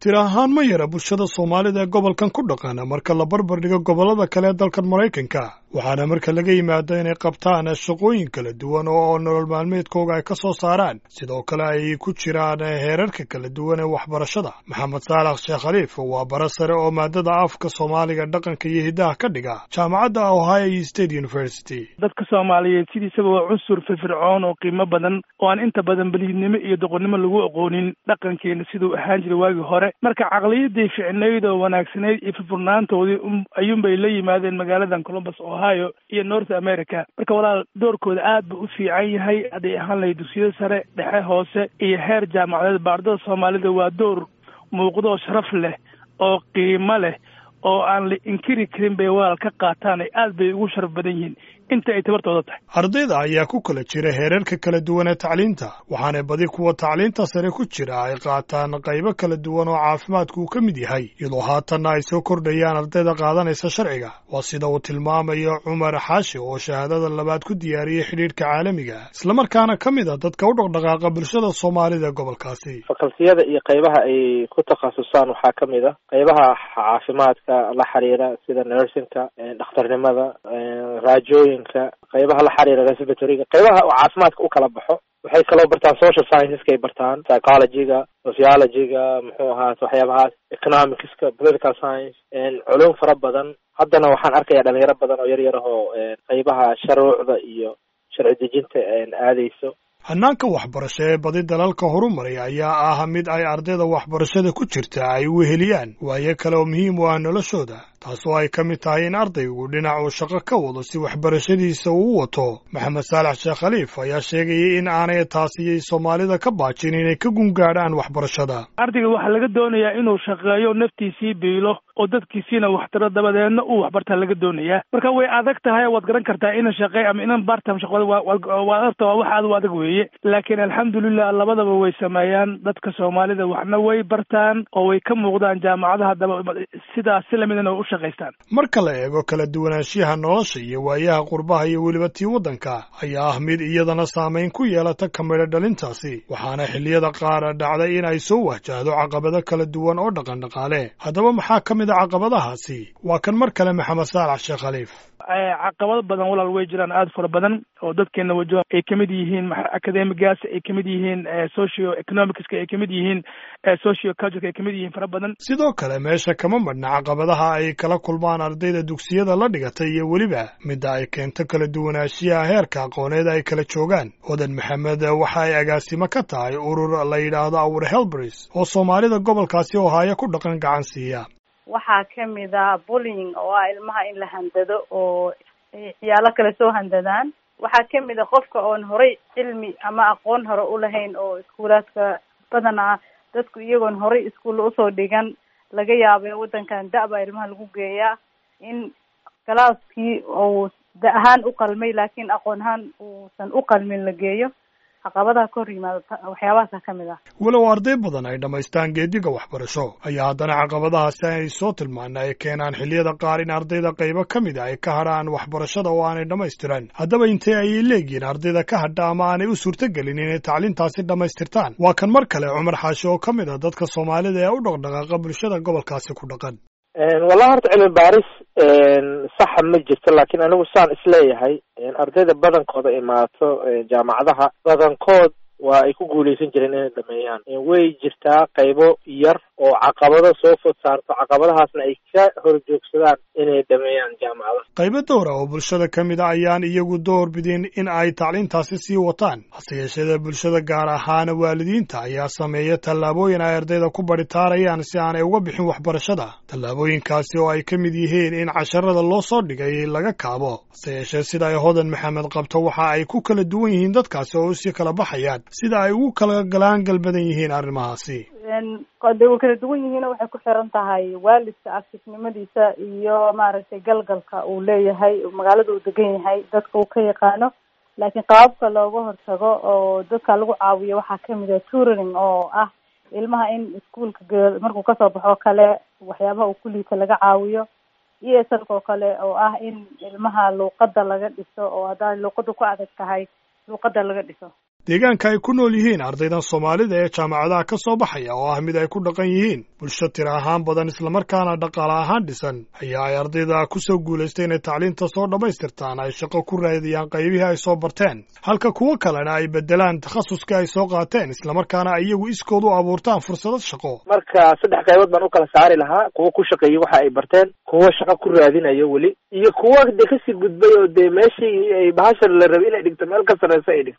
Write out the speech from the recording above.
tir ahaan ma yara bulshada soomaalida ee gobolkan ku dhaqan marka la barbar dhigo gobollada kale ee dalkan maraykanka waxaana marka laga yimaado inay qabtaan shaqooyin kala duwan oo nolol maalmeedkooga ay ka soo saaraan sidoo kale ay ku jiraan heerarka kala duwan ee waxbarashada maxamed saalax sheekh khaliif waa bara sare oo maadada afka soomaaliga dhaqanka iyo hiddaha ka dhiga jaamacadda ohio state university dadka soomaaliyeed sidiisaba waa cunsur firfircoon oo qiimo badan oo aan inta badan beliidnimo iyo doqonnimo lagu aqoonin dhaqankeena siduu ahaan jiray waagii hore marka caqliyadii ficnayd oo wanaagsanayd iyo furfurnaantoodii ayuunbay la yimaadeen magaaladan columbus ohio iyo north america marka walaal doorkooda aad buu u fiican yahay hadday ahaan lahay dugsiyada sare dhexe hoose iyo heer jaamacadeed baardada soomaalida waa door muuqdoo sharaf leh oo qiimo leh oo aan la inkiri karin bay walaal ka qaataan ay aad bay ugu sharaf badan yihiin inta ay tabartooda tahay ardayda ayaa ku kala jira heerarka kala duwan ee tacliinta waxaana badi kuwa tacliinta sare ku jira ay qaataan qaybo kala duwan oo caafimaadku uu ka mid yahay iyadoo haatanna ay soo kordhayaan ardayda qaadanaysa sharciga waa sida uu tilmaamayo cumar xaashi oo shahaadada labaad ku diyaariyey xidhiidhka caalamiga islamarkaana ka mid a dadka u dhaqdhaqaaqa bulshada soomaalida ee gobolkaasi fakaltiyada iyo qaybaha ay ku takhasusaan waxaa ka mid a qaybaha caafimaadka la xiriira sida nursingka dhakhtarnimada raajooyinka qaybaha la xiriira respiratoryga qaybaha oo caafimaadka u kala baxo waxay kaloo bartaan social scienceska ay bartaan psychologyga sociologyga muxuu ahaat waxyaabahaas economicska political science culum fara badan haddana waxaan arkaya dhalinyaro badan oo yar yar ahoo qaybaha sharuucda iyo sharci dejinta aadeyso hannaanka waxbarasho ee badi dalalka horumaray ayaa ah mid ay ardayda waxbarashada ku jirta ay weheliyaan waayo kale oo muhiim u ah noloshooda taasoo ay ka mid tahay in ardaygu dhinac uu shaqo ka wado si waxbarashadiisa uu wato maxamed saalax sheekh khaliif ayaa sheegayay in aanay taasiyay soomaalida ka baajin inay ka gungaadhaan waxbarashada ardayga waxaa laga doonayaa inuu shaqeeyo naftiisii biilo oo dadkiisiina waxtaro dabadeedna uu waxbartaa laga doonayaa marka way adag tahay waad garan kartaa inan shaqey ama inan bartam shaqada waa adagta waa wax aad u adag weeye laakiin alxamdulilah labadaba way sameeyaan dadka soomaalida waxna way bartaan oo way ka muuqdaan jaamacadaha daba sidaas si lamidana u shaqaystaan marka la eego kala duwanaanshiyaha nolosha iyo waayaha qurbaha iyo weliba tii waddanka ayaa ah mid iyadana saamayn ku yeelata kamidho dhalintaasi waxaana xilliyada qaar dhacday in ay soo wahjahdo caqabado kala duwan oo dhaqan dhaqaale haddaba maxaa ka mid a caqabadahaasi waa kan mar kale maxamed saalax sheekh khaliif caqabado badan walaal way jiraan aada fara badan oo dadkeena wajaha ay kamid yihiin academigaas ay kamid yihiin socio economicska ay kamid yihiin socio cultureka ay kamid yihiin fara badan sidoo kale meesha kama madhna caqabadaha ay kala kulmaan ardayda dugsiyada la dhigatay iyo weliba midda ay keento kala duwanaanshiyaha heerka aqooneed ay kala joogaan odan maxamed waxa ay agaasimo ka tahay urur la yidhaahdo our helbris oo soomaalida gobolkaasi ohaayo ku dhaqan gacan siiya waxaa kamid a bullying oo ah ilmaha in la handado oo ciyaalo kale soo handadaan waxaa kamid a qofka oon horay cilmi ama aqoon hore ulahayn oo iskuulaadka badanaa dadku iyagoon horay iskuulla usoo dhigan laga yaabay waddankan da-baa ilmaha lagu geeyaa in galaaskii uu da ahaan u qalmay laakiin aqoon ahaan uusan u qalmin la geeyo caqabadaha ka hor yimaado waxyaabahaasa ka mid ah walow arday badan ay dhammaystaan geediga waxbarasho ayaa haddana caqabadahaasi ay soo tilmaana ay keenaan xilliyada qaar in ardayda qaybo ka mid a ay ka hadhaan waxbarashada oo aanay dhammaystiran haddaba intee ayay leegihiin ardayda ka hadha ama aanay u suurtogelin inay tacliintaasi dhammaystirtaan waa kan mar kale cumar xaashi oo ka mid a dadka soomaalida ee u dhaqdhaqaaqa bulshada gobolkaasi ku dhaqan wallahi horta cilmi baaris saxa ma jirto laakiin anigu saan isleeyahay ardayda badankooda imaato jaamacadaha badankood waa ay ku guuleysan jireen inay dhameeyaan way jirtaa qaybo yar oo caqabado soo fod saarto caqabadahaasna ay ka horjoogsadaan inay dhameeyaan jaamacadaha qaybo dowra oo bulshada ka mid a ayaan iyagu door bidin in ay tacliintaasi sii wataan hase yeeshada bulshada gaar ahaana waalidiinta ayaa sameeya tallaabooyin ay ardayda ku baritaarayaan si aanay uga bixin waxbarashada tallaabooyinkaasi oo ay ka mid yihiin in casharada loo soo dhigay laga kaabo hase yeeshee sida ay hodan maxamed qabto waxa ay ku kala duwan yihiin dadkaasi oo usii kala baxayaan sida ay ugu kala galaan galbadan yihiin arrimahaasi de way kala duwan yihiin waxay ku xiran tahay waalidka aktifnimadiisa iyo maaragtay galgalka uu leeyahay magaalada uu degan yahay dadka uu ka yaqaano laakiin qaababka looga hortago oo dadka lagu caawiyo waxaa kamid ah tutoring oo ah ilmaha in iskuolka ge markuu kasoo baxo kale waxyaabaha uu ku liita laga caawiyo e s lka oo kale oo ah in ilmaha luuqada laga dhiso oo haddaa luuqada ku adag tahay luuqada laga dhiso deegaanka ay ku nool yihiin ardaydan soomaalida ee jaamacadaha ka soo baxaya oo ah mid ay ku dhaqan yihiin bulsho tira ahaan badan islamarkaana dhaqaale ahaan dhisan ayaa ay ardayda ku soo guulaystay inay tacliinta soo dhammaystirtaan ay shaqo ku raadiyaan qaybihii ay soo barteen halka kuwo kalena ay beddelaan takhasuska ay soo qaateen islamarkaana ay iyagu iskood u abuurtaan fursado shaqo marka saddex qaybood baan u kala saari lahaa kuwo ku shaqeeyey waxa ay barteen kuwo shaqo ku raadinayo weli iyo kuwo dee kasii gudbay oo dee meeshii ay bahasha la rabay inay dhigto meel ka sarreysa ay dhigto